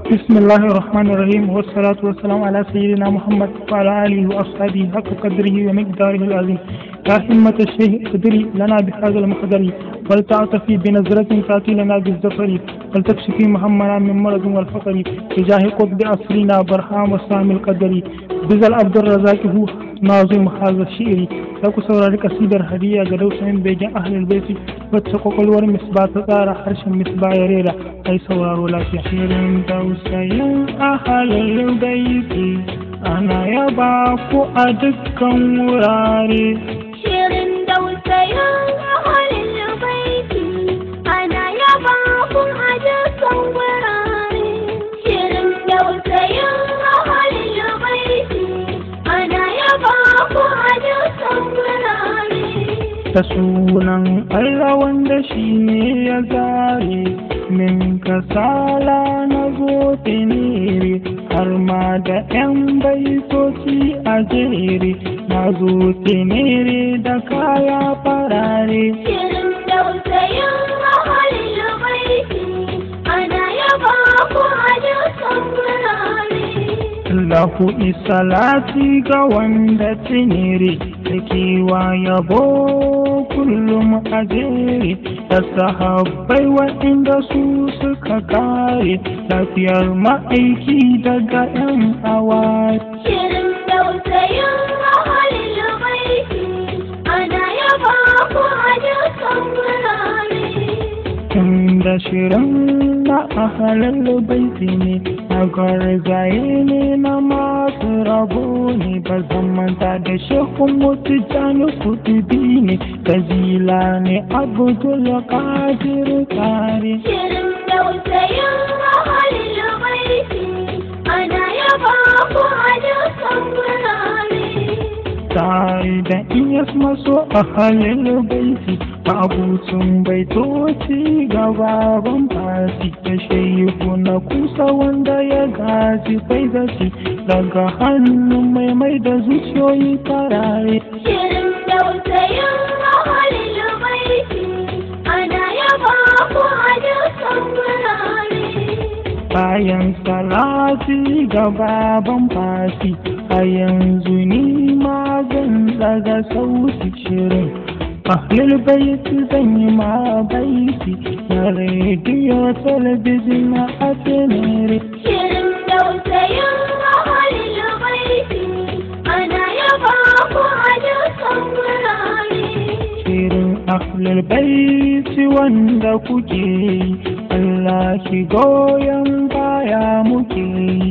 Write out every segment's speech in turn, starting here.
بسم الله الرحمن الرحيم والصلاة والسلام على سيدنا محمد وعلى آله وأصحابه حق قدره ومقداره العظيم يا همة الشيخ اقدري لنا بهذا المقدر ولتعطفي بنظرة تأتي لنا بالزفر ولتكشفي محمنا من مرض والفقر بجاه قطب أسرنا برهام وسام القدر بذل عبد الرزاق هو ناظم هذا الشعر لكو سوراري قصيدر هدية قدو سين بيجان أهل البيت واتسقوا قلور مصباح تطار حرش مصباح يريرا أي سورار ولا في شعر دوسين أهل البيت أنا يباكو أدكا وراري Shirin dausayin ahalin baiti ana yaba kun a dukkan wurare. Shirin dausayin ahalin baiti ana yaba kun a dukkan wurare. ta sunan Allah wanda shi ne ya zare min kasala na zo tenere har ma da 'yan baitoci a jere na zo tenere da kaya farare Shirin dausayin ahalin baiti ana yaba kun a dukkan wurare. Allahu isalati ga wanda tenere da kewa yabo kullum a jere da sahabbai waɗanda su suka kare lafiyar ma'aiki daga 'yan awari. Shirin dausayin ahalin baiti ana yaba kun a dukkan wurare. Tunda shirin na ahalar baiti ne na garzaye ne na masu rabo ne ba zan manta da shekun mutu jani kutubi ne gazila ne abdul kadir kare Shirin dausayin ahalin baiti ana yaba kun a dukkan wurare. tare da iyas maso ahalin baiti ma'abucin baitoci gababan fasi da shehu na kusa wanda ya gaji faizati daga hannun mai mai da zuciyoyi farare Shirin dausayin ahalin baiti ana yaba kun a dukkan wurare. bayan salati ga baban fasi a yanzu ni ma zan daga sauti shirin ahlul baiti zan yi ma baiti na rediyo talabijin na atenere Shirin dausayin ahalin baiti ana yaba kun a dukkan wurare. shirin ahlul baiti wanda kuke yi Allah ki goyon baya muke yi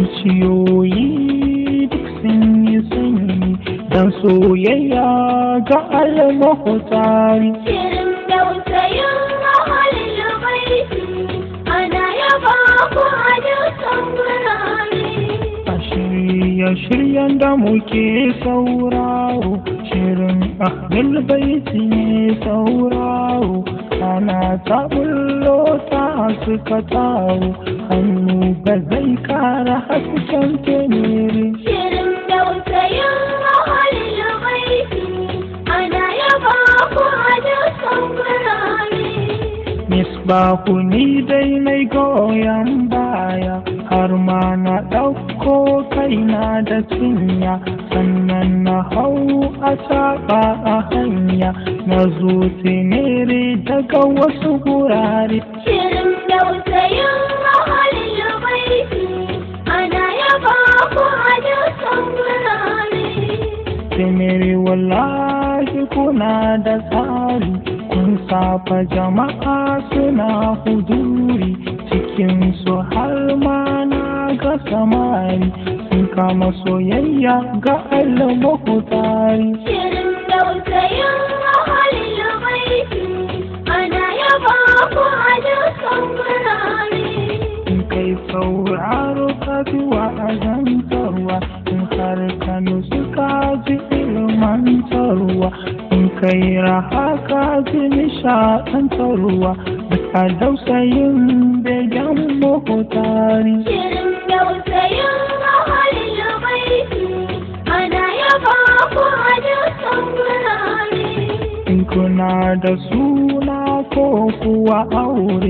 zuciyoyi duk sun yi sanyi dan soyayya ga almahutari Shirin dausayin ahalin baiti ana yaba kun a dukkan wurare. a shirye-shiryen da muke sauraro shirin ahlul baiti ne sauraro ana ta bullo ta suka tawo hannu ba zai kara hasken tenere Shirin dausayin ahalin baiti ana yaba kun a dukkan wurare. misbahu ni dai mai goyon baya har ma na ɗauko kaina da cinya sannan na hau a saɓa a hanya na zo tenere daga wasu gurare Shirin dausayin ahalin baiti ana yaba kun a dukkan wurare. tenere wallahi kuna da tsari kun safa jama'a suna huduri cikin su har ma na ga samari sun kama soyayya ga almahutari Shirin dausayin ahalin baiti ana yaba kun a dukkan wurare. in kai sauraro ka ji wa'azantarwa in har ka nusu ka ji ilmantarwa in kai raha ka ji nishaɗantarwa da ka dausayin begen mahutari Shirin dausayin ahalin baiti ana yaba kun a dukkan wurare. in kuna da suna ko kuwa aure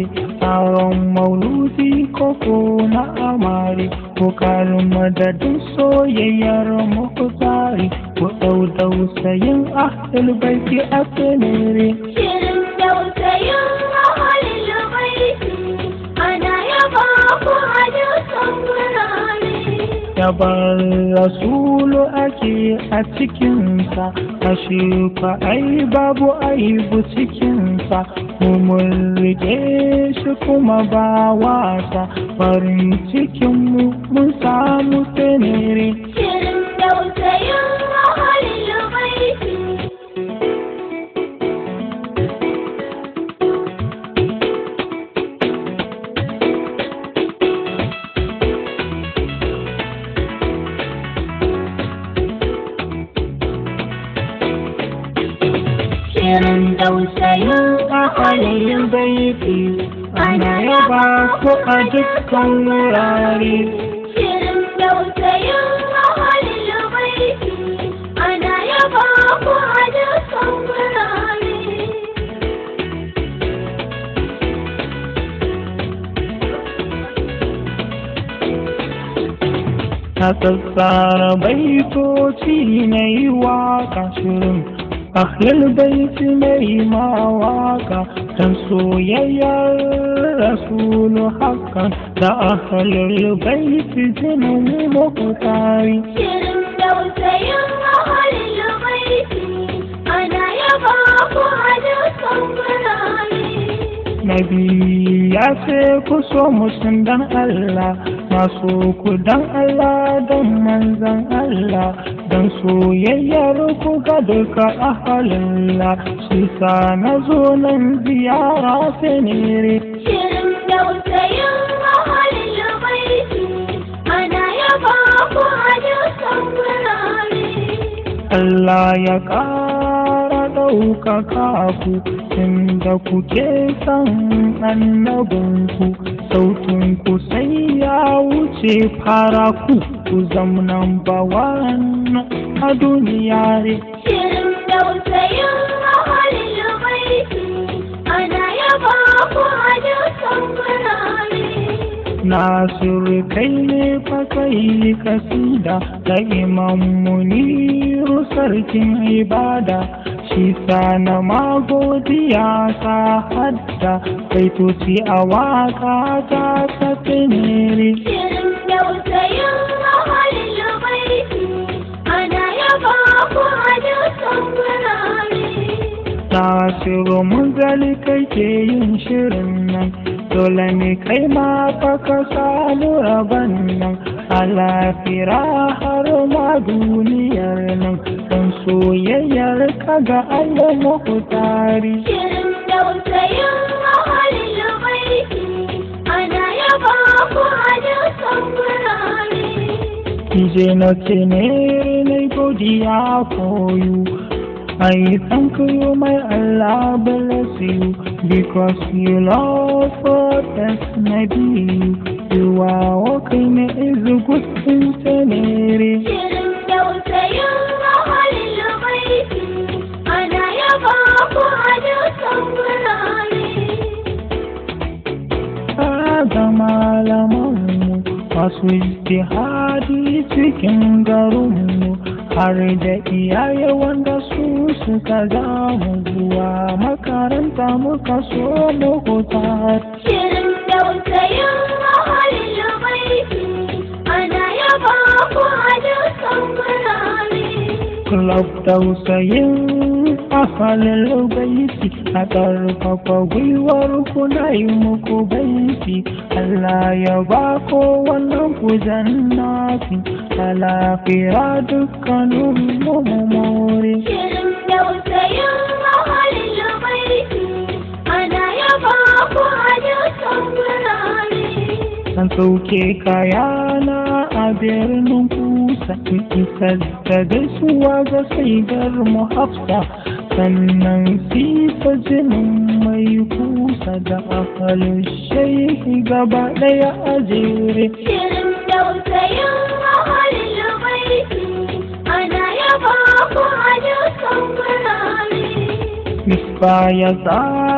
taron mauludi koko na amare ko karin madadin soyayyar mukutari ko ɗau dausayin ahlul baiti a tsanere Shirin dausayin ahalin baiti ana yaba ku a dukkan wurare. yabar rasulu ake a cikinsa ashe fa ai babu aibu cikinsa mu mun rike shi kuma ba wasa farin cikinmu mun samu tsanere Shirin dausayin ahalin baiti Shirin dausayin ahalin baiti ana yaba ko a dukkan wurare Shirin dausayin ahalin baiti ana yaba ku a dukkan wurare. na tsatsara baitoci na yi waka shirin ahlul baiti na yi ma waka don soyayyar rasulu hakan da ahlul baiti jinin mukutari Shirin dausayin ahalin baiti ana yaba ku a dukkan wurare. Nabi ya ce ku so mutum dan Allah, masu ku dan Allah don manzan Allah, don soyayyar ku ga duka ahalilla, shi sa na zo nan ziyara senere. Shirin dausayin ahalin baiti ana yaba ku a dukkan wurare. Allah ya ƙara ɗaukaka ku, inda kuke san annabinku, sautin ku sai ya wuce fara ku, ku zamnan bawan a duniya ne. Shirin dausayin ahalin baiti ana yaba ku a dukkan wurare. Nasiru kai ne fa kai kasida da imam muniru sarkin ibada shi sa na magodiya ta hadda baitoci a waka ta ta tenere Shirin dausayin ahalin baiti ana yaba ku a dukkan wurare. Nasiru mun gali kai ke yin shirin nan dole ne kai ma fa ka samu rabon nan a lafira har ma duniyar nan don soyayyar ka ga Allah muhtari Shirin dausayin ahalin baiti ana yaba ku a dukkan wurare. je na ce ne na godiya for you I thank you, my Allah bless you, because you love us, Nabi. You are walking is a good thing to me. Shirin dausayin ahalin baiti ana yaba ku a dukkan wurare. ga malamanmu masu ijtihadi cikin garinmu har da iyaye wanda su suka zamu zuwa makaranta muka so mu tare. Shirin dausayin ahalin baiti ana yaba ku a dukkan wurare. Club tausayin ahalin baiti a ƙarfafa gwiwar ku na yi muku baiti Allah ya ba ko wannan ku jannati a lafiya dukkanin mu mu more. Shirin dausayin ahalin baiti ana yaba ku a dukkan wurare. An sauke kayana a birnin kusa in isar da gaisuwa ga saigar mu hafsa sannan sifa jinin mai kusa da ahalin shehi gaba ɗaya a jere. Shirin dausayin ahalin baiti ana yaba ku a dukkan wurare. Misba ya tsara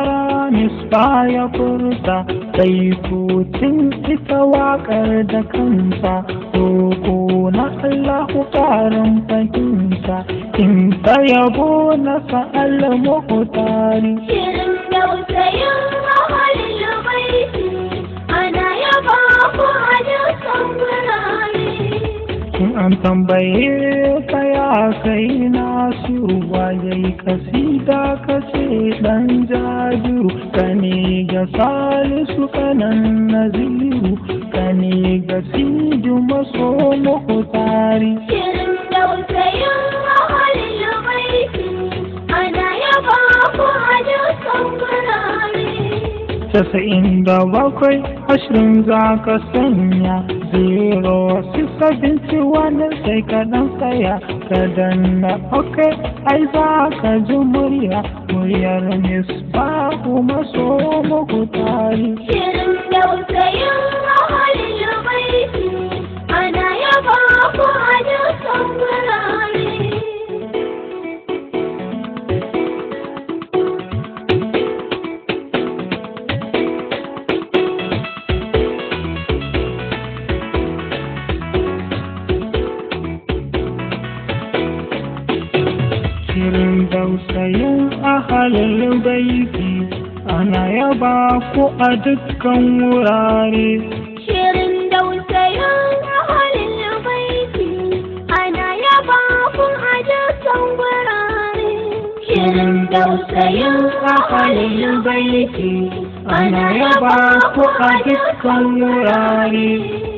misba ya furta sai kutun ita waƙar da kansa roƙo na Allahu ƙarin fahimta in ta yabo na sa'al muhtari Shirin dausayin ahalin baiti ana yaba ku a dukkan wurare. in an tambaye ka ya kai nasiru waye kasida ka ce dan jajiru ka ne ga salisu kanan naziru ka ne ga siju maso muhtari Shirin dausayin ahalin baiti ana yaba ku a dukkan wurare. casa'in da bakwai ashirin za ka sanya zero six seventy one sai ka dan tsaya ka danna ok ai za ka ji murya muryar misbahu maso muku tari Shirin dausayin ahalin baiti ana yaba ku a dukkan wurare. shirin dausayin ahalin baiti ana yaba ku a dukkan wurare Shirin dausayin ahalin baiti ana yaba ku a dukkan wurare. Shirin dausayin ahalin baiti ana yaba ku a dukkan wurare.